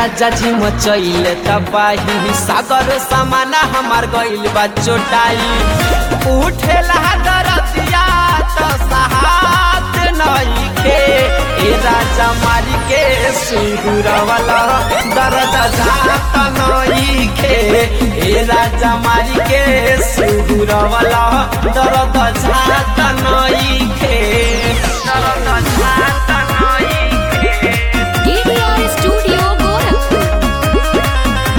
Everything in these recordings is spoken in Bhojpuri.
राजा जी मचैले तबाही सागर समाना हमार गइल बा चोटाई उठेला दरदिया त सहात नइखे ए राजा मारी के सुगुरवाला दर्द जात नइखे ए राजा मारी के सुगुरवाला दर्द जात नइखे दर्द जात नइखे DDR Studio Gorakhpur.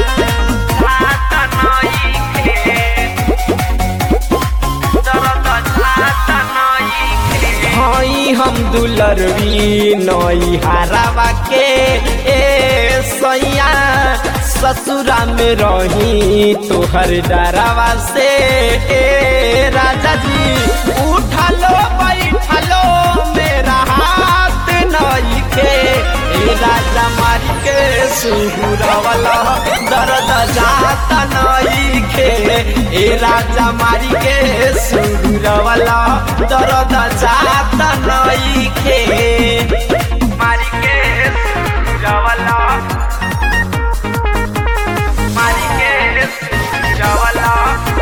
हई हम दुलरवी नई हारावा के ए सैया ससुरा में रही तोहर डरावा से ए राजा जी उठलो बैठलो मेरा हाथ नई के ए राजा मारी के सुहुरवाला दर्द जाता नई के ए राजा मारी के सुहुरवाला दर्द जाता नई के मारी के सुहुरवाला मारी के सुहुरवाला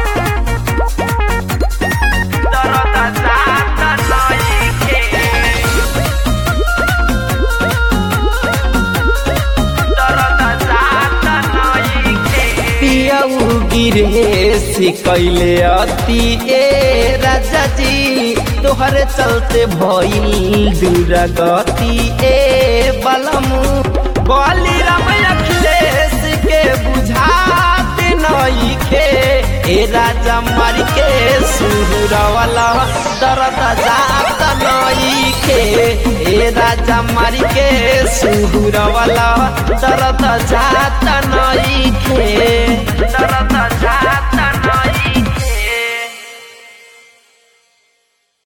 दर्द जाता नई के पियऊ गिरे कैले अति ए राजा जी तोहर चलते भइल दूरा गति ए बलमु बली राम अखिलेश के बुझात नइखे ए राजा मार के सुहुरवाला दर्द जात नइखे ए राजा मार के सुहुरवाला दर्द जात